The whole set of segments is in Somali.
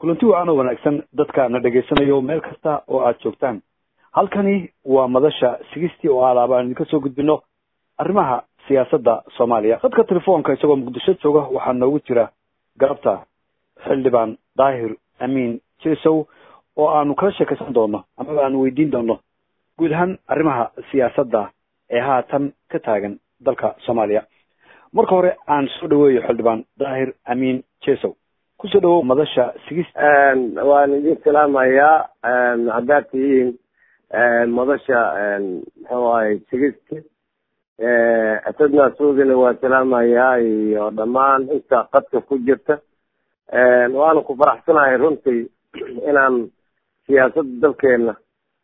kulanti wacan oo wanaagsan dadka na dhegaysanayo meel kasta oo aad joogtaan halkani waa madasha sigistii oo alaaba aan idinka soo gudbino arrimaha siyaasadda soomaaliya dadka telefoonka isagoo muqdisho jooga waxaa noogu jira galabta xildhibaan daahir amiin jesow oo aanu kala sheekaysan doono amaba aanu weydiin doono guud ahaan arrimaha siyaasadda ee haatan ka taagan dalka soomaaliya marka hore aan soo dhaweeyo xildhibaan daahir amiin jesow kusoo dhawow madasha sigis waan idin salaamayaa haddaad tihiin madasha muxuu ahay sigisti asadna suudina waa salaamayaa iyo dhammaan inta qadka ku jirta waana ku faraxsanahay runtii inaan siyaasadda dalkeena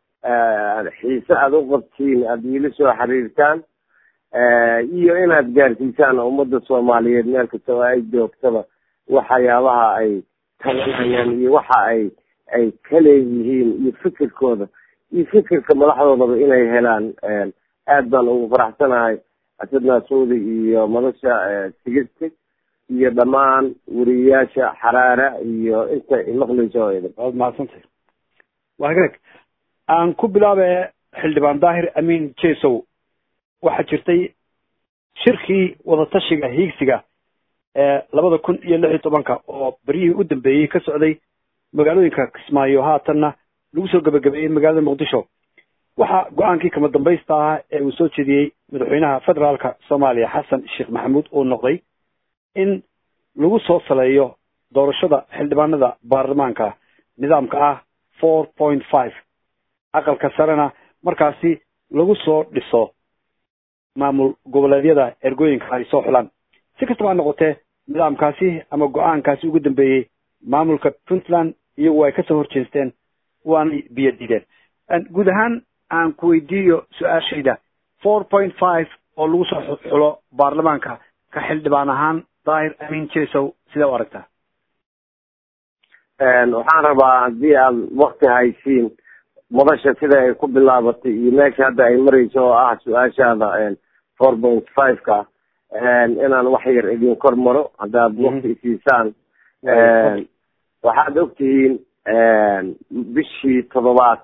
xiise aada u qabtiin aada iila soo xiriirtaan iyo inaad gaarsiisaan ummadda soomaaliyeed meel kasta oo ay joogtaba waxyaabaha ay tabanayaan iyo waxa ay ay ka leeyihiin iyo fikirkooda iyo fikirka madaxdoodaba inay helaan aad baan ugu faraxsanahay asad naasuudi iyo madasha sigisti iyo dhammaan weriyayaasha xaraara iyo inta imaqlayso oo idin waad mahadsantay waa hagaag aan ku bilaabe xildhibaan daahir amiin jesow waxaa jirtay shirkii wadatashiga hiigsiga ee labada kun iyo lix iyo tobanka oo beryihii u dambeeyey ka socday magaalooyinka kismaayo haatanna lagu soo gebagabeeyey magaalada muqdisho waxaa go-aankii kama dambaysta ahaa ee uu soo jeediyey madaxweynaha federaalka soomaaliya xasan sheekh maxamuud uu noqday in lagu soo saleeyo doorashada xildhibaanada baarlamaanka nidaamka ah four point five aqalka sarena markaasi lagu soo dhiso maamul goboleedyada ergooyinka ay soo xulaan si kastaba ha noqotee nidaamkaasi ama go-aankaasi ugu dambeeyey maamulka puntland iyagu ay kasoo horjeesteen waanay biyo diideen guud ahaan aan ku weydiiyo su-aashayda four point five oo lagu soo xulo baarlamaanka ka xildhibaan ahaan daahir amiin jesow sidee u aragtaa waxaan rabaa haddii aad wakti haysiin madasha sida ay ku bilaabatay iyo meesha hadda ay marayso oo ah su-aashaada four point five ka inaan wax yar idin kor maro haddaad wakti isiisaan waxaad ogtihiin bishii toddobaad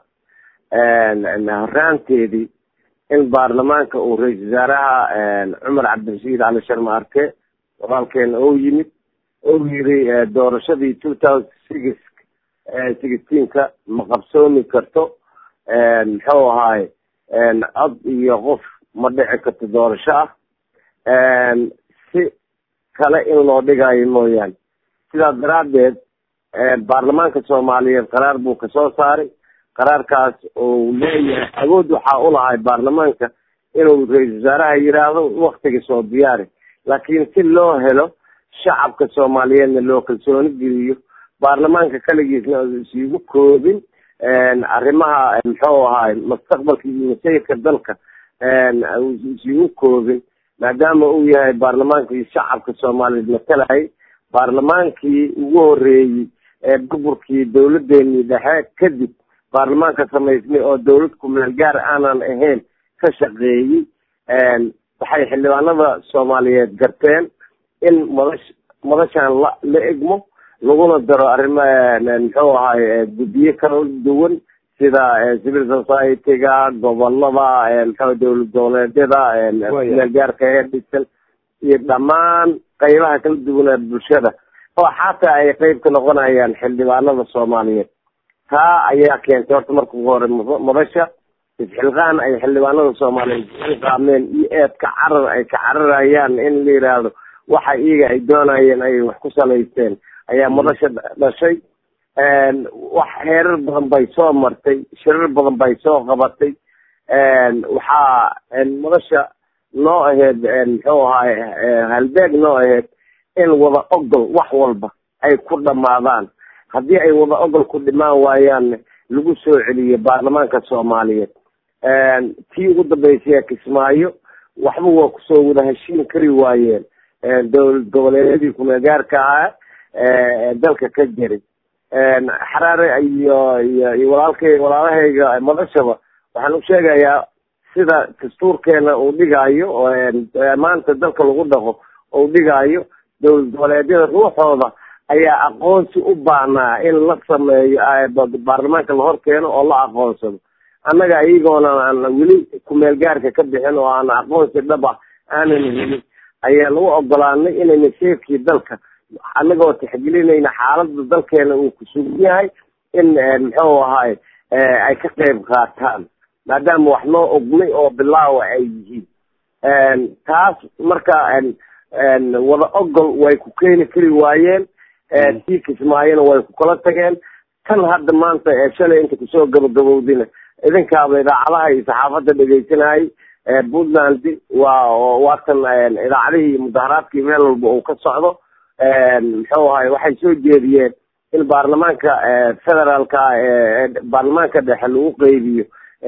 horaanteedii in baarlamaanka uu ra-iisal wasaaraha cumar cabdirashiid cali sharma arke walaalkeena ou yimid ou yiri doorashadii two thousand six sixteenka ma qabsoomi karto muxuu ahaay cod iyo qof ma dhici karto doorasho ah si kale in loo dhigayo mooyaane sidaas daraaddeed baarlamaanka soomaaliyeed qaraar buu kasoo saaray qaraarkaas uu leeyahay awood waxaa ulahay baarlamaanka inuu ra-iisal wasaaraha yidhaahdo waktiga soo diyaari laakiin si loo helo shacabka soomaaliyeedna loo kalsooni geliyo baarlamaanka kaligiisna isigu koobin arrimaha muxuu ahaay mustaqbalka iyo masayirka dalka isigu koobin maadaama uu yahay baarlamaankii shacabka soomaaliyeed matalayay baarlamaankii ugu horeeyey ee burburkii dawladeenii dhexe kadib baarlamaanka samaysmay oo dawlad kumeel gaar aanan ahayn ka shaqeeyey waxay xildhibaanada soomaaliyeed garteen in madash madashan la la egmo laguna daro arrimo muxuu ahaay guddiyo kala duwan sida civil society-ga gobolada muxuu dawlad goboleedyada meel gaarka ee dhisan iyo dhammaan qaybaha kala duwan ee bulshada oo xataa ay qeyb ka noqonayaan xildhibaanada soomaaliyeed taa ayaa keentay horta marka ugu hore madasha isxilqaan ay xildhibaanada soomaaliyeed isxilqaameen iyo eedka carar ay ka cararayaan in la yidhaahdo waxa iyaga ay doonayeen ay wax ku salaysteen ayaa madasha dhashay wax heerar badan bay soo martay shirar badan bay soo qabatay waxaa madasha noo aheyd muxuu ahaay halbeeg noo aheyd in wada ogol wax walba ay ku dhamaadaan haddii ay wada ogol ku dhimaan waayaanna lagu soo celiyo baarlamaanka soomaaliyeed tii ugu dambeysay kismaayo waxba waa kusoo wada heshiin kari waayeen dowlad goboleedyadii kumeelgaarka ahaa dalka ka jiray xaraare iyo iyo iyo walaalkay walaalahayga madashaba waxaan u sheegayaa sida dastuurkeena uu dhigaayo maanta dalka lagu dhaqo uu dhigaayo dowlad goboleedyada ruuxooda ayaa aqoonsi u baahnaa in la sameeyo baarlamaanka lahor keeno oo la aqoonsado annaga iyagoona aan weli kumeel gaarka ka bixin oo aan aqoonsi dhab ah aanan helin ayaan u ogolaanay inayna sheefkii dalka annagoo tixgelinayna xaaladda dalkeena uu ku sugan yahay in muxuu ahaay ay ka qayb qaataan maadaama wax noo ognay oo bilaawa ay yihiin taas marka wada ogol way ku keeni kari waayeen tii kismaayona way ku kala tageen tan hadda maanta ee shalay inta kusoo gabagabowdina idinkaaba idaacadaha iyo saxaafadda dhegeysanayay puntland waa waatan idaacadihii iyo mudaharaadkii meel walba uu ka socdo muxuu ahay waxay soo jeediyeen in baarlamaanka federaalka baarlamaanka dhexe lagu qeybiyo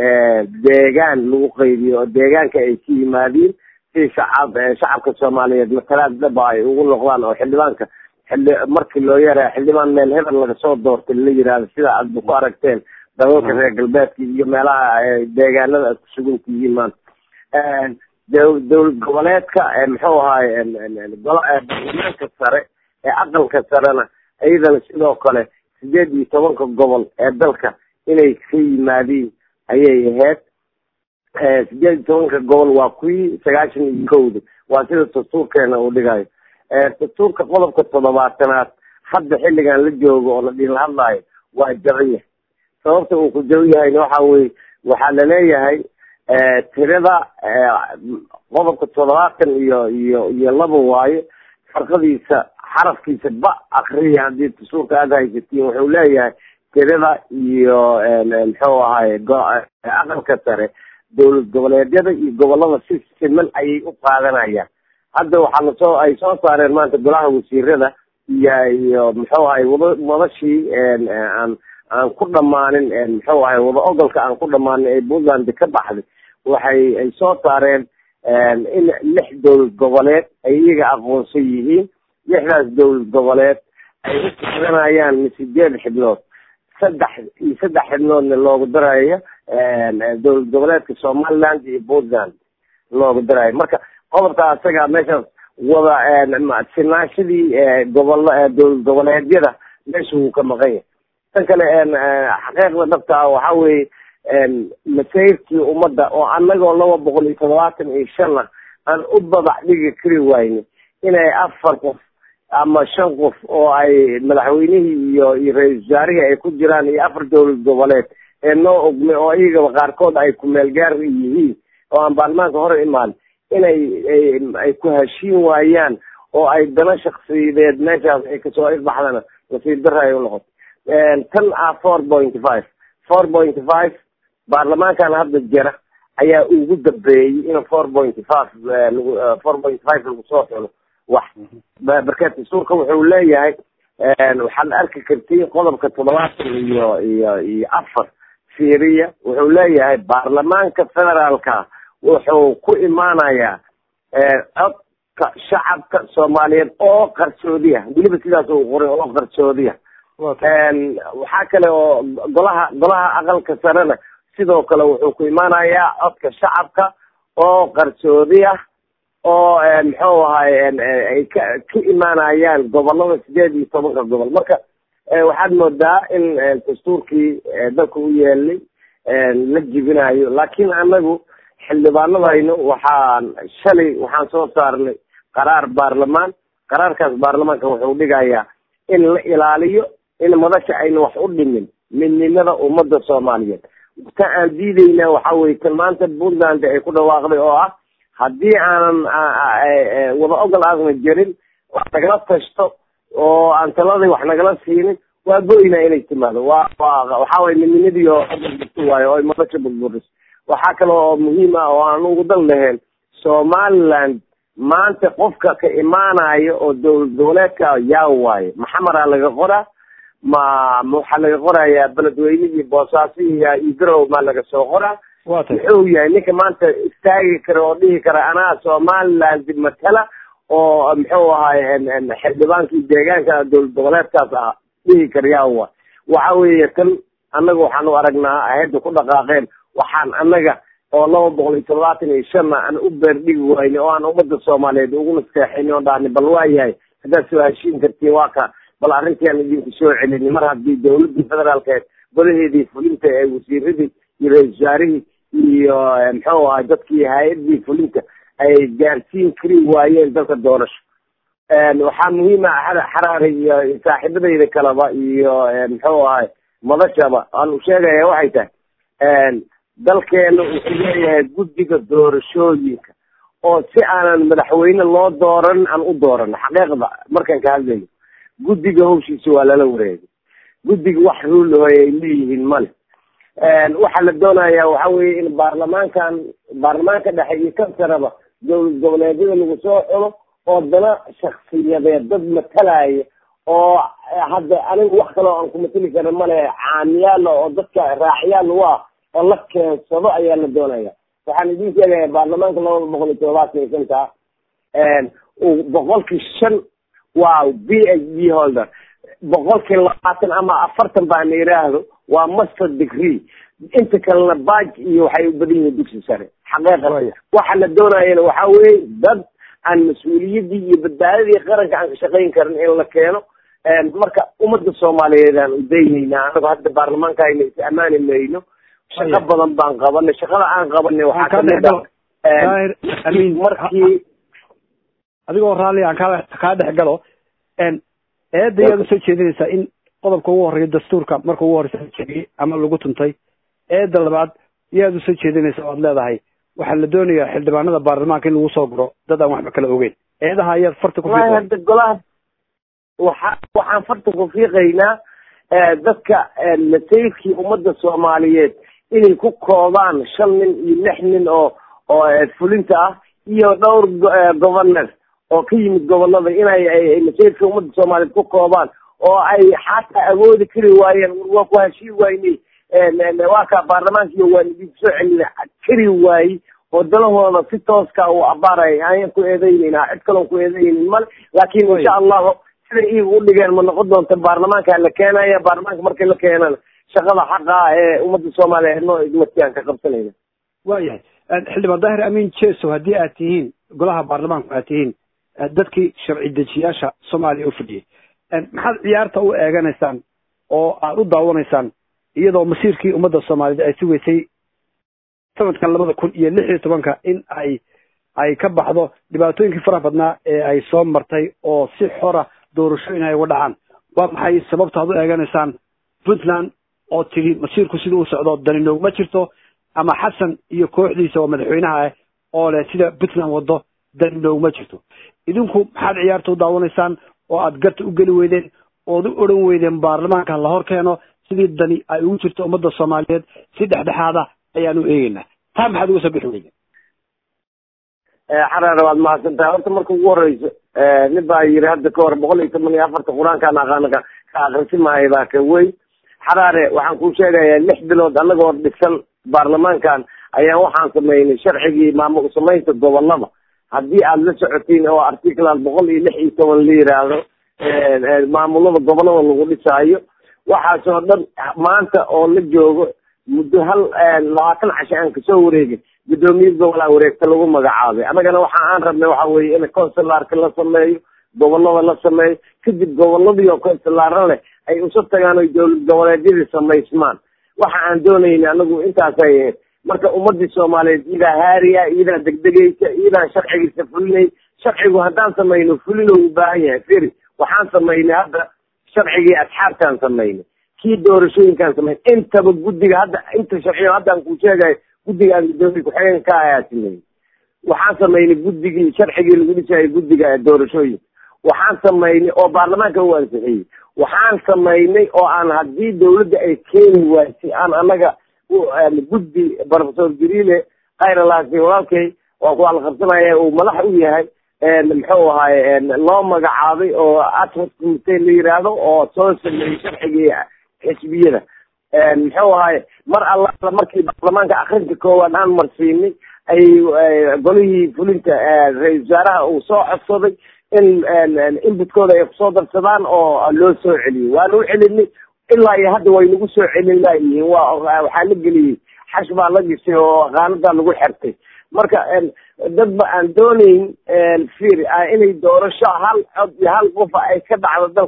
deegaan lagu qeybiyo oo deegaanka ay ka yimaadiin si shacab shacabka soomaaliyeed matalaad dhaba ay ugu noqdaan oo xildhibaanka xildhi markii loo yaraa xildhibaan meel hebel laga soo doortay la yidhaahdo sida aadba ku aragteen dalalka reer galbeedka iyo meelaha deegaanada aad ku sugan tihiin maanta dowlad goboleedka muxuu ahaay baarlamaanka sare ee aqalka sarena iyadana sidoo kale sideed iyo tobanka gobol ee dalka inay ka yimaadiin ayay ahayd sideed iyo tobanka gobol waa kuwii sagaashan iyo kowda waa sida dastuurkeena uu dhigayo dastuurka qodobka toddobaatanaad hadda xilligan la joogo oo la dhiila hadlaayo waa jaban yahay sababta uu ku jaban yahayna waxa weye waxaa laleeyahay tirada qodobka toddobaatan iyo iyo iyo laba waayo farqadiisa xarafkiisa ba akriya haddii dastuurka aada haysatiin wuxuu leeyahay tirada iyo muxuu ahaye aqalka sare dowlad goboleedyada iyo gobolada si siman ayay u qaadanayaan hadda waxaana soo ay soo saareen maanta golaha wasiirada iyo iyo muxuu ahay wada wadashii aan aan ku dhamaanin muxuu ahay wada ogolka aan ku dhamaanin ee puntland ka baxday waxay ay soo saareen in lix dowlad goboleed ay iyaga aqoonsan yihiin lixdaas dowlad goboleed ay u qaadanayaan sideed xibnood saddex iyo saddex xibnoodna loogu darayo dowlad goboleedka somaliland iyo puntland loogu darayo marka qodobka asaga meeshaas wada sinaashadii gobol dowlad goboleedyada meesha wuu ka maqan yahay tan kale xaqiiqda dhabta ah waxa weeye masayrkii ummadda oo annagoo laba boqol iyo toddobaatan iyo shan ah aan u babac dhigi kari wayne inay afar qof ama shan qof oo ay madaxweynihii iyo iyo ra-isul wasaarihii ay ku jiraan iyo afar dowlad goboleed ee noo ogmay oo iyagaba qaarkood ay kumeel gaar yihiin oo aan baarlamaanka hore imaan inay ay ku heshiin waayaan oo ay dana shaksiyadeed meeshaas ay kasoo ifbaxdana nasiib dara ay unoqoto tan ah four pointy five four pointy five baarlamaankan hadda jira ayaa ugu dambeeyey in four pointy five lagu four pointy five lagu soo xulo wax barkeed dastuurka wuxuu leeyahay waxaad arki kartiin qodobka toddobaatan iyo iyo iyo afar fiiriya wuxuu leeyahay baarlamaanka federaalka wuxuu ku imaanayaa codka shacabka soomaaliyeed oo qarsoodiya weliba sidaas uu qoray oo qarsoodiya waxaa kale oo golaha golaha aqalka sarena sidoo kale wuxuu ku imaanayaa codka shacabka oo qarsoodiya oo muxuu ahay ay ka ka imaanayaan gobolada sideed iyo tobanka gobol marka waxaad moodaa in dastuurkii dalka u yeelay la jibinayo laakiin anagu xildhibaanadaynu waxaan shalay waxaan soo saarnay qaraar baarlamaan qaraarkaas baarlamaanka wuxuu dhigayaa in la ilaaliyo in madasha ayna wax u dhimin midnimada ummadda soomaaliyeed ta aan diideyna waxa weye tan maanta puntland ay ku dhawaaqday oo ah haddii aanan wada ogol aadna jirin wax nagala tashto oo aan taladii wax nagala siinin waa goyna inay timaado waa wa waxa weye midnimadii oo ato waayo oo madasha burburis waxaa kale oo muhiim ah oo aan ugu dan lahayn somaliland maanta qofka ka imaanayo oo dowlad goboleedka yaa waaye maxamaraa laga qoraa ma waxaa laga qorayaa beledweynihii boosaaso iyo igarow maa laga soo qoraa muxuu yahay ninka maanta istaagi kara oo dhihi kara anaa somaliland matala oo muxuu ahaay xildhibaankii deegaanka dowlad goboleedkaas ah dhihi kara yaa wa waxa weeye tan annaga waxaan u aragnaa ahedda ku dhaqaaqeen waxaan annaga oo laba boqol iyo toddobaatan iyo shanna aan u beerdhigi wayne oo aan ummadda soomaaliyeed ugu nasteexayn oo dhahni bal waa yahay haddaad soo heshiin kartiin waa ka bal arrintiaan idinku soo celini mar haddii dawladdii federaalkeed golaheedii fulinta ee wasiiradii iyo ra-isul wasaarihii iyo muxuu ahay dadkii hay-addii fulinta ay gaarsiin kari waayeen dalka doorasho waxaa muhiima xaraari iyo saaxiibadayda kaleba iyo muxuu ahay madashaba aan sheegaya waxay tahay dalkeena wuxuu leeyahay guddiga doorashooyinka oo si aanan madaxweyne loo dooran aan u doorano xaqiiqda markaan ka hadlayo guddiga hawshiisa waa lala wareegay guddiga wax ruulahoy ay leeyihiin male waxaa la doonaya waxa weye in baarlamaankan baarlamaanka dhexe iyo kansaraba dowlad goboleedyada lagu soo xulo oo dana shaksiyadeed dad matalaya oo hadda aniga wax kaloo aan kumatali karin male caamiyaala oo dadka raacyaal u ah oo la keensado ayaa la doonaya waxaan idin sheegaya baarlamaanka labada boqol iyo todobaatan iyo shanta boqolkii shan waa b h d holder boqolkii labaatan ama afartan baan yiraahdo waa master degree inta kalena baj iyo waxay u badan yihiin dugsi sare xaqiiqatan waxa la doonayana waxa weye dad aan mas-uuliyaddii iyo badbaadadii qaranka aan ka shaqayn karin in la keeno marka ummadda soomaaliyeed aan udaynayna anago hadda baarlamaanka ayna is ammaani mayno shaqo badan baan qabanay shaqada aan qabanay waxaa kamid a markii adigoo raalli aan kaa kaa dhex galo eedda yaad usoo jeedinaysaa in qodobka ugu horreeya dastuurka marka ugu horreysa la jeediyey ama lagu tuntay eedda labaad yaad usoo jeedinaysaa oad leedahay waxaa la doonayaa xildhibaanada baarlamaanka in lagu soo guro dad aan waxba kala ogeyn eedaha ayaad farta ku wallahi hadda golaha waxa waxaan farta ku fiiqaynaa dadka masayrkii ummadda soomaaliyeed inay ku koobaan shan nin iyo lix nin oo oo fulinta ah iyo dhowr governor oo ka yimid gobolada inay masayrkii ummadda soomaaliyeed ku koobaan oo ay xataa awoodi kari waayeen waa ku heshii waynay waa kaa baarlamaanka iyo waan idinku soo celina kari waayey oo dalahooda si tooska uu abaaray ayaan ku eedeyneynaa cid kaloon ku eedeyneyn male laakin insha allahu siday iyaga u dhigeen ma noqon doonta baarlamaanka la keenaya baarlamaanka markii la keenana shaqada xaqa ee ummadda soomaaliyeed noo idmatiaan ka qabsanayna waayahay xildhibaan daahir amiin jeso haddii aad tihiin golaha baarlamaanku aad tihiin dadkii sharci dejiyaasha soomaaliya u fadhiyey maxaad ciyaarta u eeganaysaan oo aad u daawanaysaan iyadoo masiirkii ummadda soomaaliyeed ay sugaysay sanadkan labada kun iyo lix iyo tobanka in ay ay ka baxdo dhibaatooyinkii faraha badnaa ee ay soo martay oo si xora doorashooyin ay uga dhacaan waa maxay sababta aad u eeganaysaan puntland oo tidhi masiirku siduu u socdo dani noogma jirto ama xasan iyo kooxdiisa oo madaxweynaha ah oo leh sida puntland waddo dani noogma jirto idinku maxaad ciyaarta u daawanaysaan oo aad garta u geli weydeen ood u odhan weydeen baarlamaanka la hor keeno sidii dani ay ugu jirto ummadda soomaaliyeed si dhexdhexaada ayaan u eegeynaa taa maxaad uga soo bixi weydeen xaraare waad mahadsantahay horta marka ugu horeyso nin baa yiri hadda ka hor boqol iyo toban iyo afarta qur-aankaan aqaana ka ka akrisi maayo baa ka weyn xaraare waxaan kuu sheegayaa lix bilood anagoo dhisan baarlamaankan ayaan waxaan sameynay sharcigii maamul samaynta gobolada haddii aada la socotiin oo articlan boqol iyo lix iyo toban la yiraahdo maamulada gobolada lagu dhisaayo waxaasoo dhan maanta oo la joogo muddo hal labaatan casho aan kasoo wareegin guddoomiye gobolaa wareegta lagu magacaabay annagana waxa aan rabnay waxa weeye in consularka la sameeyo gobolada la sameeyo kadib goboladii oo consulara leh ay usa tagaan oy dowlad goboleedyadii samaysmaan waxa aan doonayna anagu intaasay ahayd marka ummadii soomaaliyeed iyadaa haariya iyadaa degdegaysa iyadaa sharcigiisa fulinay sharcigu haddaan samayno fulin oo u baahan yahay firi waxaan samaynay hadda sharcigii asxaabtaan samaynay kii doorashooyinkaan samaynay intaba guddiga hadda inta sharciyo haddaan kuu sheegayo guddiga aan guddoomiye ku-xigeen ka ayaa sameeyey waxaan samaynay guddigii sharcigii lagu dhisayay guddiga doorashooyinka waxaan samaynay oo baarlamaanka u ansixiyey waxaan samaynay oo aan haddii dawladda ay keeni waysay aan annaga guddi professor jariile khayralaasi walaalkay waa ku alqabsanaya uu madax u yahay muxuu ahaye loo magacaabay oo atwas commitee la yiraahdo oo soo sameeyey sharcigii xisbiyada muxuu ahaye mar alla markii baarlamaanka akrinta koowaad aan marsiinay ay golihii fulinta ra-isul wasaaraha uu soo codsaday in inbutkooda ay kusoo darsadaan oo loo soo celiyey waana u celinay ilaa iyo hadda way nagu soo celin laayihiin waa waxaa la geliyey xash baa la gisay oo qaanadaa lagu xertay marka dad ba aan doonayn fir inay doorasho hal cod iyo hal qofa ay ka dhacdo dalka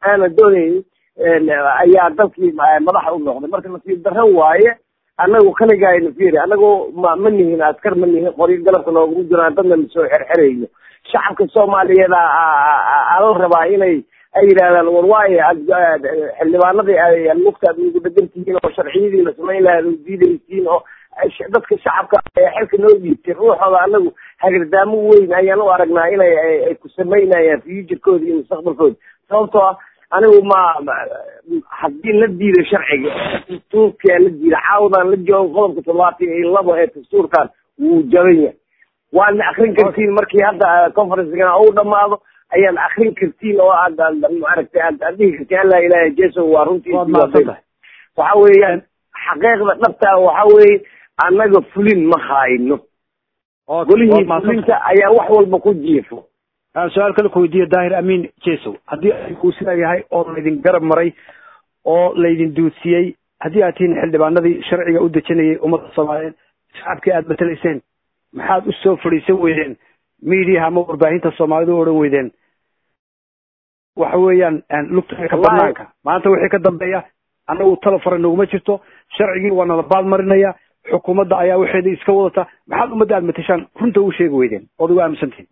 aanan doonaynin ayaa dalkii madaxa u noqday marka nasiib darro waaye annagu kaligayna fiiri annagu ma ma nihin askar ma nihin qoryo galabka nooguma jiraan dadna masoo xerxerayno shacabka soomaaliyeed ala rabaa inay ay yidhahdaan war waayo xildhibaanadii ay lugta aad ugu dhegan tihiin oo sharciyadii la samayn lahaa u diidaysiin oo dadka shacabka xilka noo dhiibtay ruuxooda anagu hagardaamo weyn ayaan u aragnaa inay ay ku samaynayaan futurkooda iyo mustaqbalkooda sababtoo ah anigu ma haddii la diido sharciga dastuurkaa la diida caawadaan la joogo qodobka toddobaatan iyo labo ee dastuurkan wuu jaban yahay waadna akrin kartiin markii hadda conferencegana uu dhamaado ayaad akrin kartiin oo aad maaragtay aad aad dhihi kartiin alla ilaha jeso waa runtii waxa weeyaan xaqiiqda dhabta waxa weeye annaga fulin ma hayno golihii fulinta ayaa wax walba ku jiifo su-aal kale ku weydiiya daahir amin jesow haddii uu sidaa yahay oo laydin garab maray oo laydin duudsiyey haddii aad tihiin xildhibaanadii sharciga u dejinayay ummadda soomaaliyeed shacabkii aad matalayseen maxaad u soo fadhiisan weydeen mediaha ama warbaahinta soomaalida u odhan weydeen waxa weeyaan lugta banaanka maanta wixii ka dambeeya annagu talo fara noguma jirto sharcigii waa nala baad marinaya xukuumadda ayaa waxeeda iska wadata maxaad ummadda aad matashaan runta u sheegi weydeen ood ugu aaminsantihin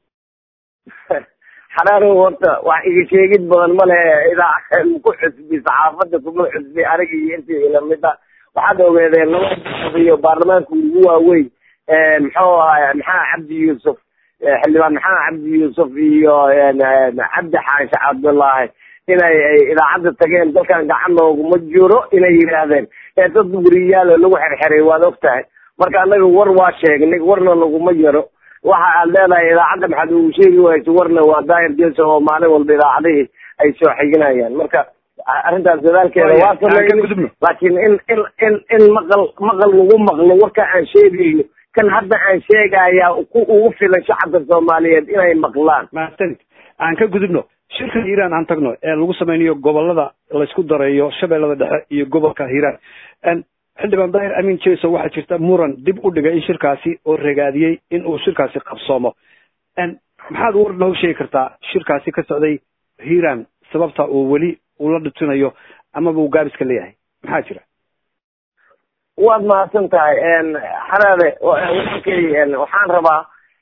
xaraaro horta wax iga sheegid badan male idaa ku xusbi saxaafadda kuma xusbi aniga iyo intii ilamida waxaad ogeedeen laba iyo baarlamaanka ugu waaweyn muxuu ahay maxamed cabdi yuusuf xildhibaan maxamed cabdi yuusuf iyo cabdi xaanshe cabdullaahi inay idaacadda tageen dalkan gacan nooguma jiro inay yidhaahdeen ee dad weriyaalo lagu xerxeray waad og tahay marka annaga war waa sheegnay warna laguma yaro waxa aad leedahay idaacadda maxaad ugu sheegi wayso warna waa daahir jeso oo maalin walba idaacadihii ay soo xiginayaan marka arrintaas dadaalkeeda waa sameyn laakiin in in in in maqal maqal lagu maqlo warka aan sheegayno kan hadda aan sheegaya ku ugu filan shacabka soomaaliyeed inay maqlaan mahadsanid aan ka gudubno shirka hiiraan aan tagno ee lagu samaynayo gobolada laysku dareeyo shabeellada dhexe iyo gobolka hiiraan xildhibaan daahir amin jeso waxaa jirta muran dib u dhigay in shirkaasi oo ragaadiyey in uu shirkaasi qabsoomo maxaad war noo sheegi kartaa shirkaasi ka socday hiiraan sababta uu weli ula dhutinayo amaba uu gaabiska leeyahay maxaa jira waad mahadsan tahay xaraade walaalkay waxaan rabaa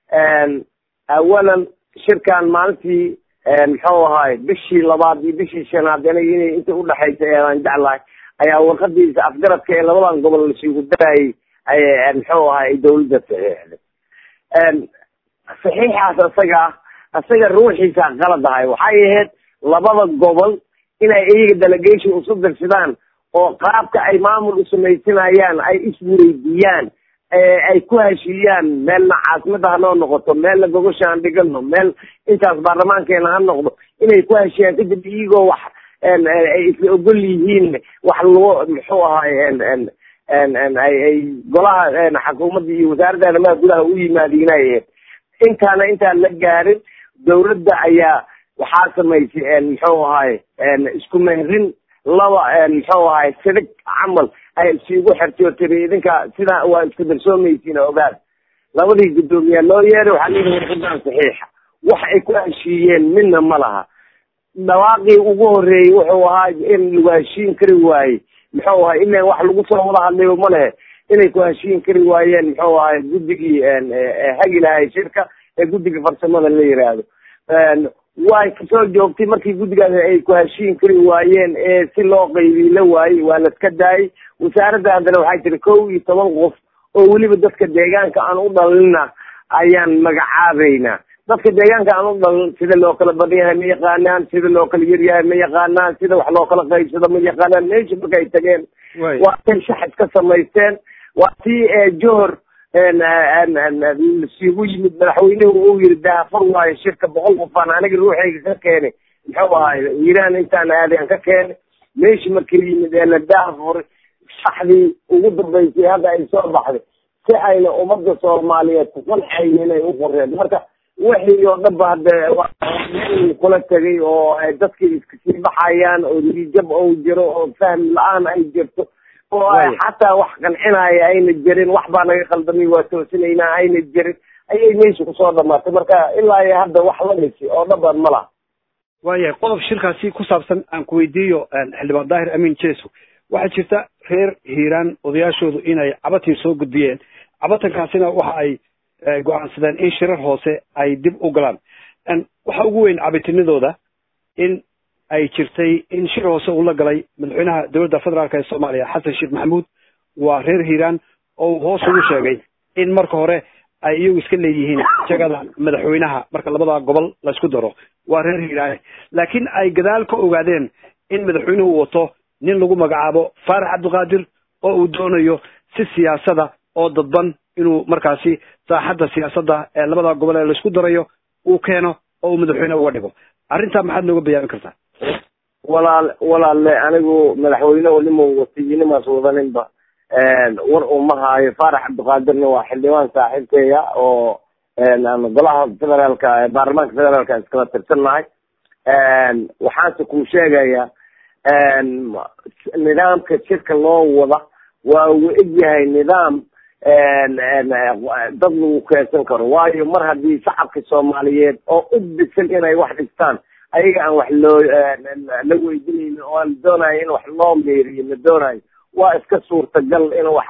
awalan shirkan maalintii muxuu ahaay bishii labaad iyo bishii shanaad aniga inay inta udhexaysa eedaan jeclahay ayaa warqadiisa afgaradka ee labadan gobol lasugu darayay ay muxuu ahay ay dawladda saxiixday saxiixaas isaga ah isaga ruuxiisa qalad ahay waxay ahayd labada gobol inay iyaga delegation usu dirsadaan oo qaabka ay maamul usamaysanayaan ay isweydiiyaan ay ku heshiiyaan meelna caasimada hanoo noqoto meelna gogosha aan dhigano meel intaas baarlamaankeena ha noqdo inay ku heshiiyaan kadib iyagoo wax ay isla ogol yihiin wax lagu muxuu ahaay ay golaha xukuumadda iyo wasaaradda arrimaha gudaha u yimaadiinay intaana intaan la gaarin dawladda ayaa waxaa samaysay muxuu ahaay isku mehrin laba muxuu ahaay sidig camal ay isugu xertay oo tiri idinka sidaa waa isku darsoomaysiin ogaad labadii guddoomiyaa loo yeeray waxaa la yidhi warqadaan saxiixa wax ay ku heshiiyeen midna ma laha dhawaaqii ugu horeeyey wuxuu ahaa in lagu heshiin kari waayey muxuu ahay ilan wax lagu soo wada hadlayo ma lehe inay ku heshiin kari waayeen muxuu ahay guddigii hagi lahay shirka ee guddiga farsamada la yiraahdo way kasoo joogtay markii guddigaas ay ku heshiin kari waayeen ee si loo qaybiy la waayey waa laska daayay wasaaradda haddana waxay tiri kow iyo toban qof oo weliba dadka deegaanka aan u dhalina ayaan magacaabeynaa dadka deegaanka aan u dhalin sida loo kala badan yahay ma yaqaanaan sida loo kala yar yahay ma yaqaanaan sida wax loo kala qaybsado ma yaqaanaan meesha markay tageen waa tay shaxis ka samaysteen waa tii johor lasiigu yimid madaxweynuhu uu yiri daafur waayo shirka boqol qofaan aniga ruuxayga ka keenay muxuu ahay iiraan intaan aaday aan ka keenay meeshii markii yimid ee la daafur shaxdii ugu dambaysay hadda ay soo baxday si ayna ummadda soomaaliyeed ku qancayni inay u qoreen marka wixii oo dhanba hadde kula tegay oo dadkii iska sii baxayaan oo niyijab ou jiro oo fahm la-aan ay jirto oo xataa wax qancinaya ayna jirin wax baa naga qaldamay waa toosinaynaa ayna jirin ayay meesha kusoo dhamaatay marka ilaa iyo hadda wax la dhisi oo dhaban ma laha waayahay qodob shirkaasi ku saabsan aan ku weydiiyo xildhibaan daahir amiin jeso waxaa jirta reer hiiraan odayaashoodu inay cabatin soo gudbiyeen cabatankaasina waxa ay go-aansadeen in shirar hoose ay dib u galaan waxa ugu weyn cabitinadooda in ay jirtay in shir hoose uu la galay madaxweynaha dowladda federaalk ee soomaaliya xasan sheekh maxamuud waa reer hiiraan oo hoos ugu sheegay in marka hore ay iyagu iska leeyihiin jagada madaxweynaha marka labada gobol laysku daro waa reer hiiraane laakiin ay gadaal ka ogaadeen in madaxweynuhu wato nin lagu magacaabo faarax cabdiqaadir oo uu doonayo si siyaasada oo dadban inuu markaasi saaxadda siyaasadda ee labada gobol ee laysku darayo uu keeno oo uu madaxweyne uga dhigo arrintaa maxaad nooga bayaamin kartaa walaal walaalle anigu madaxweyne nima watay nimaas wadaninba war uma haayo faarax cabdiqaadirna waa xildhibaan saaxiibkeya oo golaha federaalka baarlamaanka federaalka iskala tirsannahay waxaanse kuu sheegaya nidaamka shirka loo wada waa uu egyahay nidaam dad lagu keensan karo waayo mar haddii shacabka soomaaliyeed oo u bisan inay wax dhigtaan ayaga aan wax loo la weydinaynin oo aan doonayo in wax loo meeriyo la doonayo waa iska suurtagal in wax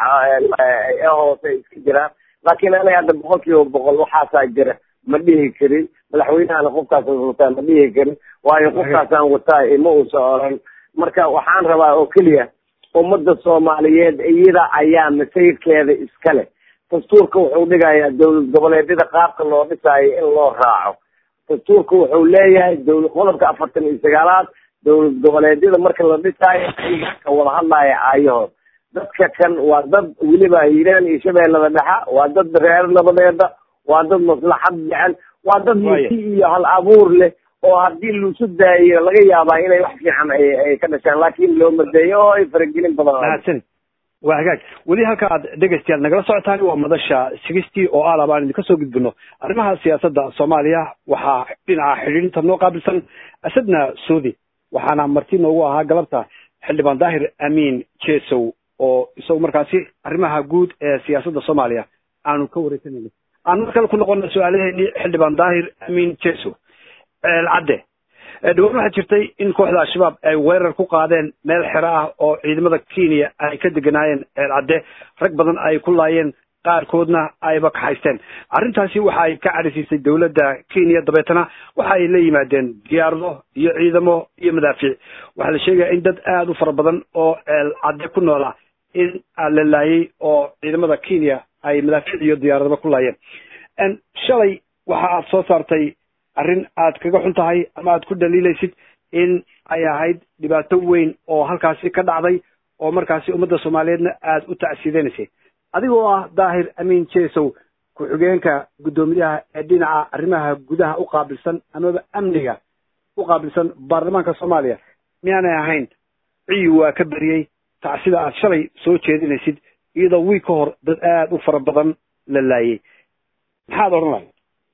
hoose ay iska jiraan laakiin aniga hadda boqol kiiba boqol waxaasaa jira ma dhihi karin madaxweynahana qofkaas wataa ma dhihi karin waayo qofkaasaan wataa ima uusa oran marka waxaan rabaa oo keliya ummadda soomaaliyeed iyada ayaa masayrkeeda iskale dastuurka wuxuu dhigayaa dowlad goboleedyada qaabka loo dhisaayo in loo raaco dastuurka wuxuu leeyahay dowla qodobka afartan iyo sagaalaad dowlad goboleedyada marka la dhisaayo ayaga ka wada hadlaya aayahood dadka kan waa dad weliba hiiraan iyo shabeellada dhexa waa dad reer nabadeeda waa dad maslaxad jecel waa dad misi iyo hal abuur leh oo haddii lusu daayo laga yaabaa inay wax fiican ay ka dhashaan laakiin loo madeeyo oo ay faragelin badan mahadsan waa hagaag weli halka aad dhegaystayaal nagala socotaan waa madasha sigistii oo aalab aan idinka soo gudbino arrimaha siyaasadda soomaaliya waxaa dhinaca xidhiidhinta noo qaabilsan asadna soodi waxaana marti noogu ahaa galabta xildhibaan daahir amiin jesow oo isagu markaasi arrimaha guud ee siyaasadda soomaaliya aanu ka wareysanayno aan mar kale ku noqona su-aalaheeni xildhibaan daahir amiin jesow cadde dhawaan waxaa jirtay in kooxda al-shabaab ay weerar ku qaadeen meel xero ah oo ciidamada kenya ay ka deganaayeen cadde rag badan ay ku laayeen qaarkoodna ayba kaxaysteen arrintaasi waxa ay ka cadhisiisay dowladda kenya dabeetana waxa ay la yimaadeen diyaarado iyo ciidamo iyo madaafiic waxaa la sheegaya in dad aada u fara badan oo cadde ku noola in la laayay oo ciidamada kenya ay madaafiic iyo diyaaradaba ku laayeen shalay waxa aad soo saartay arrin aad kaga xun tahay ama aad ku dhaliilaysid in ay ahayd dhibaato weyn oo halkaasi ka dhacday oo markaasi ummadda soomaaliyeedna aada u tacsiideynaysay adigoo ah daahir amiin jesow ku-xigeenka guddoomiyaha ee dhinaca arrimaha gudaha u qaabilsan amaba amniga u qaabilsan baarlamaanka soomaaliya miyaanay ahayn ciyi waa ka beriyey tacsida aad shalay soo jeedinaysid iyadoo wiig ka hor dad aada u fara badan la laayay maxaad odhan lahay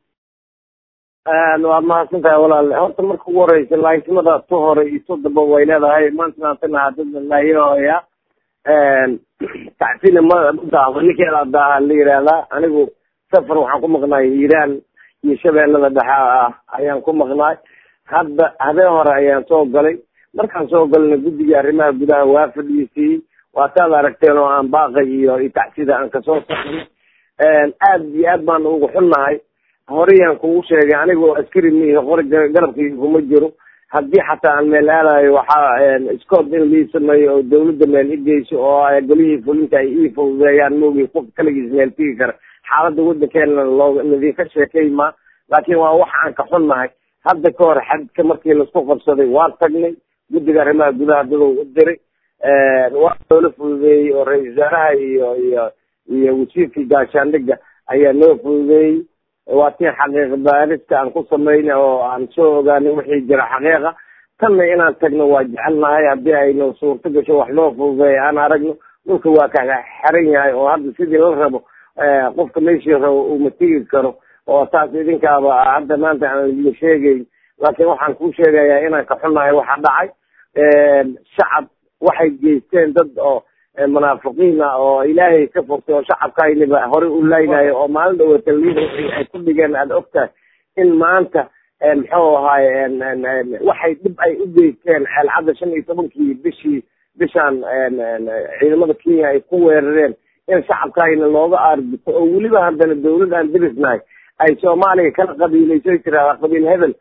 waad mahadsan tahay walaale horta marka ugu horeysa laasimada tu hore iyo tu damba way leedahay maantanaatana dad laayahoya tacsina ma daaho ninkeeda daaha la yihahdaa anigu safar waxaan ku maqnaay hiiraan iyo shabeellada dhexa ah ayaan ku maqnaay hadda habeen hore ayaan soo galay markaan soo galna guddiga arrimaha gudaha waa fadhiisiiyey waataad aragteen oo aan baaqay iyo tacsida aan kasoo saarnay aad iyo aad baan ugu xunnahay horeyaan kugu sheegay anigoo askari mihi qori garabkayga kuma jiro haddii xataa aan meel aadayo waxaa scood in lii sameeyo oo dawladda meel igeyso oo golihii fulinta ay ii fududeeyaan moogi qof kaligiis meel tigi kara xaaladda waddankeena loo nadiinka sheekay ma laakiin waa wax aan ka xunnahay hadda ka hor xadka markii laisku qabsaday waan tagnay guddiga arrimaha gudaha dadou u diray waa loola fududeeyey oo ra-isul wasaaraha iyo iyo iyo wasiirkii gaashaandhiga ayaa loo fududeeyey waa tii xaqiiq baarista aan ku sameynay oo aan soo ogaanay wixii jira xaqiiqa tanna inaan tagno waa jecelnahay haddii aynu suurto gasho wax loo fududeeya aan aragno dhulka waa ka xiran yahay oo hadda sidii la rabo qofka meeshii rabo uma tigi karo oo taas idinkaaba hadda maanta aan idin sheegeyn laakiin waxaan kuu sheegayaa inaan ka xunnahay waxa dhacay shacab waxay geysteen dad oo munaafiqiin ah oo ilaahay ka fogtay oo shacabkaayniba horey u laynayo oo maalin dhawata liida ay ku dhigeen aada ogtahay in maanta muxuu ahaay waxay dhib ay u geysteen ceelcadda shan iyo tobankii bishii bishaan ciidamada kenya ay ku weerareen in shacabkayna looga aargito oo weliba haddana dawlad aan dirisnahay ay soomaaliya kala qabiilayso tiraahda qabiil hebel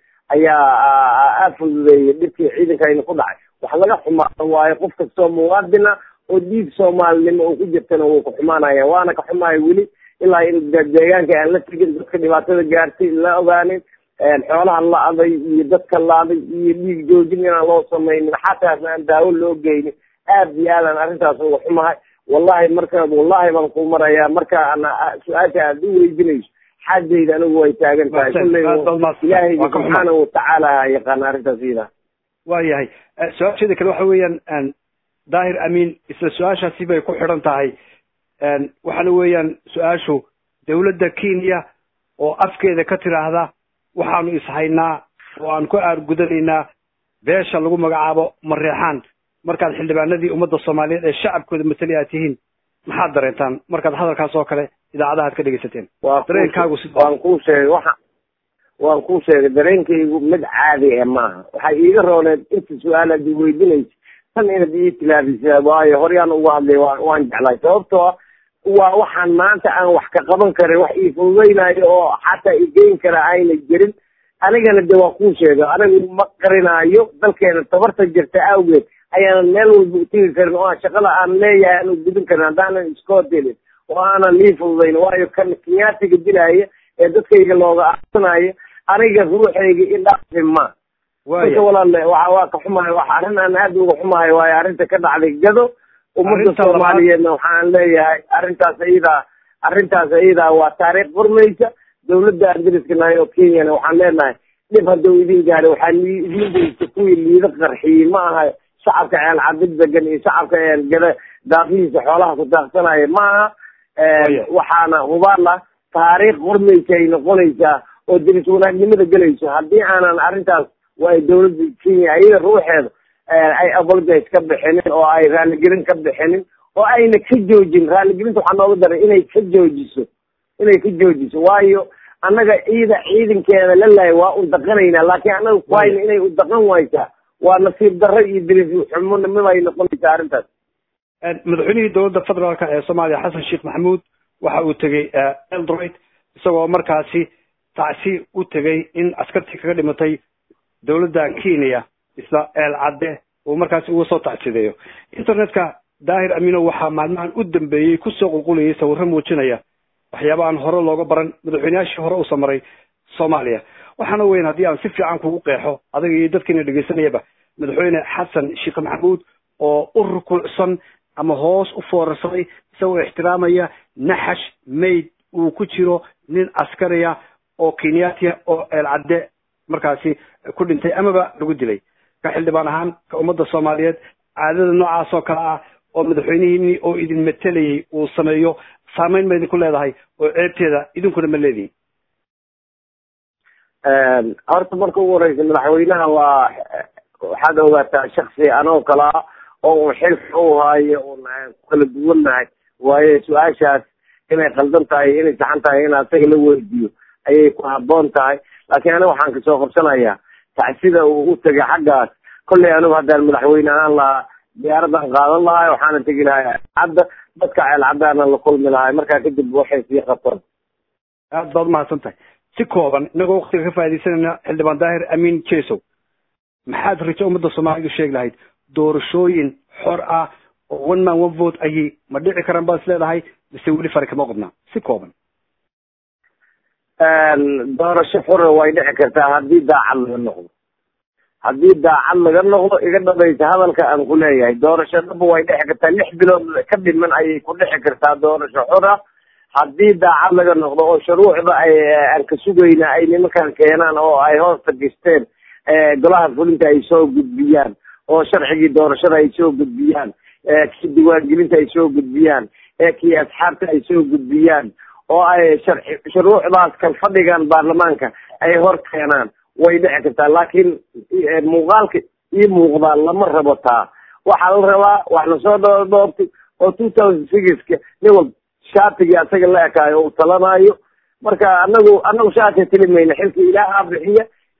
ayaa afududeeyay dhibkii ciidankayna ku dhacay wax laga xumaado waayo qof kastoo muwaadina oo dhiig soomaalinimo uu ku jirtana wuu ku xumaanaya waana ka xumaaya weli ilaa in deegaanka aan la tegin dadka dhibaatada gaartay la ogaanin xoolaha la-day iyo dadka laaday iyo dhiig joojin inaan loo samaynin xataas aan daawo loo geynin aad iyo aadaan arrintaas uga xumahay wallahi marka wallahi baan ku marayaa marka ana su-aasha aad u weydiinayso xaajayda anigu way taagan tahay kulley ilaahay subxaanahu watacaala yaqaana arrintaas iyada waa yahay su-aasheeda kale waxa weeyaan daahir amiin isla su-aashaasi bay ku xidhan tahay waxaana weeyaan su-aashu dawladda kenya oo afkeeda ka tiraahda waxaanu ishaynaa oo aan ku aargudanaynaa beesha lagu magacaabo mareexaan markaad xildhibaanadii ummadda soomaaliyeed ee shacabkooda matali aad tihiin maxaad dareentaan markaad hadalkaas oo kale idaacadaha ad ka dhegaysateen dareenkaagu si waan kuu sheegay waxa waan kuu sheegay dareenkaygu mid caadi e maaha waxay iiga rooneed inta su-aalaad i weydinaysa tan inaad ii tilaabisa waayo horyaan uga hadlay wa waan jeclay sababtoo ah waa waxaan maanta aan wax ka qaban karin wax ii fududaynayo oo xataa igeyn kara ayna jirin anigana de waa kuu sheega anigu ma qarinaayo dalkeena tabarta jirta awgeed ayaanan meel walba utegi karin oo aan shaqada aan leeyahay aanu gudin karin haddaanan iskotelin oo aanan lii fududayn waayo kan kenyaatiga dilaya ee dadkayga looga aarsanayo aniga ruuxayga idhaafi ma marka walaale waa waa ka xumahay wax arrin aan aad uga xumahay waayo arrinta ka dhacday gado ummadda soomaaliyeedna waxaan leeyahay arrintaas iyadaa arrintaas iyadaa waa taariikh furmaysa dawladda aan dariska nahay oo kenyana waxaan leenahay dhib hadduu idin gaari waxaa idin daysa kuwii liida qarxiyey ma aha shacabka ceel cabid degan iyo shacabka gada daafihiisa xoolaha ku daaqsanaya ma aha waxaana hubaal ah taariikh furmaysa ay noqonaysaa oo deris wanaagnimada gelayso haddii aanan arrintaas waa dawladda kenya iyada ruuxeeda ay apologize ka bixinin oo ay raaligelin ka bixinin oo ayna ka joojin raaligelinta waxaa nooga daray inay ka joojiso inay ka joojiso waayo annaga ciida ciidankeeda la lahay waa u daqanaynaa laakiin annaga kuhayna inay u daqan waysaa waa nasiib darro iyo diris xumonimada ay noqonaysaa arrintaas madaxweynihii dowladda federaalka ee soomaaliya xasan sheekh maxamuud waxa uu tegey eldroid isagoo markaasi tacsi u tegey in askartii kaga dhimatay dawladda kenya isla eel cadde uu markaasi uga soo tacsideeyo internetka daahir amino waxaa maalmahan u dambeeyey kusoo qulqulayay sawirro muujinaya waxyaaba aan hore looga baran madaxweyneyaashii hore usa maray soomaaliya waxaana weyn haddii aan si fiican kugu qeexo adiga iyo dadkiina dhegaysanayaba madaxweyne xasan sheekh maxamuud oo u rukuucsan ama hoos u foorarsaday isagoo ixtiraamaya naxash mayd uu ku jiro nin askariya oo kenyatia oo eelcadde markaasi ku dhintay amaba lagu dilay ka xildhibaan ahaan ka ummadda soomaaliyeed caadada noocaas oo kale ah oo madaxweynihiini oo idin matelayay uu sameeyo saameyn ma idinku leedahay oo ceebteeda idinkuna ma leedihin horta marka ugu horeysa madaxweynaha waa waxaad ogaataa shaksi anoo kale ah oo un xilka u haayo un ku kala duwannahay waayo su-aashaas inay qaldan tahay inay saxan tahay in asaga la weydiiyo ayay ku haboon tahay laakiin aniga waxaan kasoo qabsanayaa tacsida uu u tegay xaggaas kollay anigu haddaan madaxweyne ahaan lahaa diyaaradan qaadan lahay waxaana tegi lahay cadda dadka ceel caddaana la kulmi lahay markaa kadib waxay sii qabtaan aad baad umahadsan tahay si kooban inagoo waktiga ka faaidaysanayna xildhibaan daahir amiin jesow maxaad rajo ummadda soomaalidu sheegi lahayd doorashooyin xor ah oo one man one vote ayay ma dhici karaan baad is leedahay mise weli fari kama qodnaa si kooban doorasho xura way dhici kartaa haddii daacad laga noqdo haddii daacad laga noqdo iga dhamaysa hadalka aan ku leeyahay doorasho dhaba way dhici kartaa lix bilood ka dhiman ayay ku dhici kartaa doorasho xura haddii daacad laga noqdo oo shuruucda ay aan ka sugayna ay nimankan keenaan oo ay hoosta gisteen golaha fulinta ay soo gudbiyaan oo sharcigii doorashada ay soo gudbiyaan kii diiwaangelinta ay soo gudbiyaan kii asxaabta ay soo gudbiyaan oo ay sharci shuruucdaas kan fadhigan baarlamaanka ay hor keenaan way dhici kartaa laakiin muuqaalka ii muuqdaa lama rabo taa waxaa la rabaa wax lasoo dhoodhoobtay oo two thousand sixka nin walba shaatigii asaga la ekaayo uu talanaayo marka anagu anagu shaati tilimayna xilka ilaahaa bixiya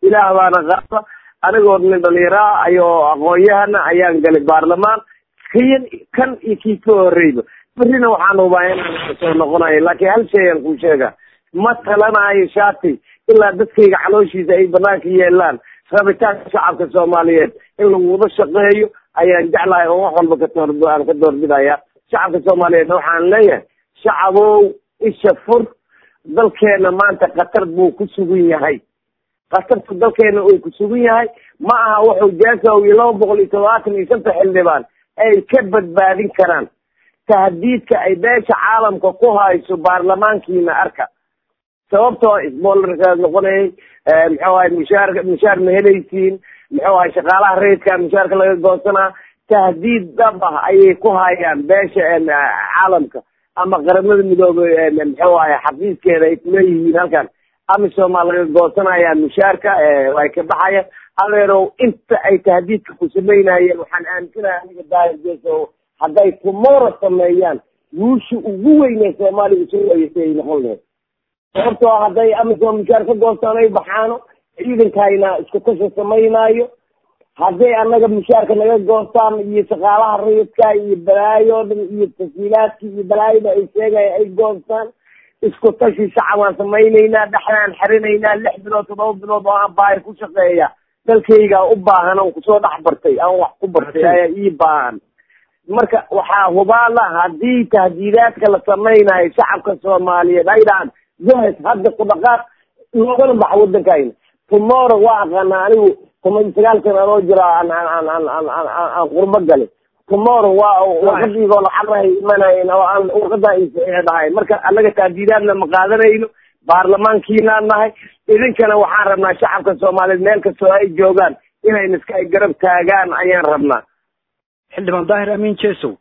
ilaah baana qaada anigoo nin dhalinyaraa ayoo aqoon-yahana ayaan galay baarlamaan kiyan kan iyo kii ka horreyba berrina waxaan hubaa inaan soo noqonayo laakiin hal shay aan kuu sheega ma talanayo shati ilaa dadkayga calooshiisa ay banaanka yeelaan rabitaanka shacabka soomaaliyeed in lagu wada shaqeeyo ayaan jeclahay oo wax walba kator aan ka doorbidaya shacabka soomaaliyeed waxaan leeyahay shacabow isha fur dalkeena maanta khatar buu ku sugan yahay khatartu dalkeena uu ku sugan yahay ma aha wuxuu jaasow iyo laba boqol iyo todobaatan iyo shanta xildhibaan ay ka badbaadin karaan tahdiidka ay beesha caalamka ku hayso baarlamaankiina arka sababtoo isboolarkaad noqonayay muxuu ahay mushaar mushaar ma helaysiin muxuu ahay shaqaalaha rayidka mushaarka laga goosanaa tahdiid dhab ah ayay ku hayaan beesha caalamka ama qaramada midoobay muxuu ahay xafiiskeeda ay kuleeyihiin halkan amisomaa laga goosanaya mushaarka ay ka baxayaan adeerow inta ay tahdiidka ku samaynayeen waxaan aaminsanahay aniga daahirgeeso hadday tomorrow sameeyaan guusha ugu weynee soomaaliya soo wayeysay ay noqon lahayd sababtoo hadday amisom mushaar ka goostaan ay baxaano ciidankayna isku tasha samaynaayo hadday annaga mushaarka naga goostaan iyo shaqaalaha rayidka iyo balaayo o dhan iyo tasiilaadka iyo balaayada ay sheegaya ay goostaan isku tashi shacabaan samaynaynaa dhexdaan xerinaynaa lix bilood todoba bilood oo aan baahi ku shaqeeya dalkayga u baahan aan kusoo dhex bartay aan wax ku bartay ayaa ii baahan marka waxaa hubaala haddii tahdiidaadka la samaynayo shacabka soomaaliyeed ay dhahaan jahas hadda ku dhaqaaq loogana baxa wadankayna tomorrow waa aqaanaa anigu toban iyo sagaal sana anoo jira aan aan aan aan aan aan aan qurbo galay tomorrow waa warqadiigoo lacagahay imanayn oo aan warqadaa isaxiix dhahay marka annaga tahdiidaadna ma qaadanayno baarlamaankiinaan nahay idinkana waxaan rabnaa shacabka soomaaliyeed meel kastoo ay joogaan inayna iska ay garab taagaan ayaan rabnaa xildhibaan daahir amiin jesow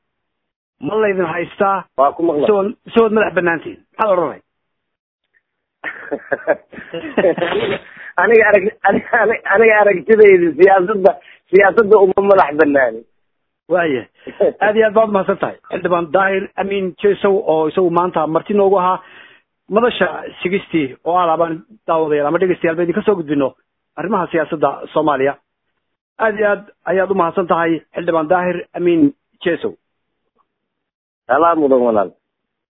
ma laydin haystaa waa ku maqla isagood isagood madax banaantiin maxaad odhanay aniga arag aniga aragtidayda siyaasadda siyaasadda uma madax banaani waaya aad iyo aad baad umahadsan tahay xildhibaan daahir amiin jesow oo isagu maanta marti noogu ahaa madasha sigistii oo alaabaan daawadayaal ama dhegeystayaal ba idinka soo gudbino arrimaha siyaasadda soomaaliya aad iyo aad ayaad umahadsan tahay xildhibaan daahir amiin jesow alaa mudan walaal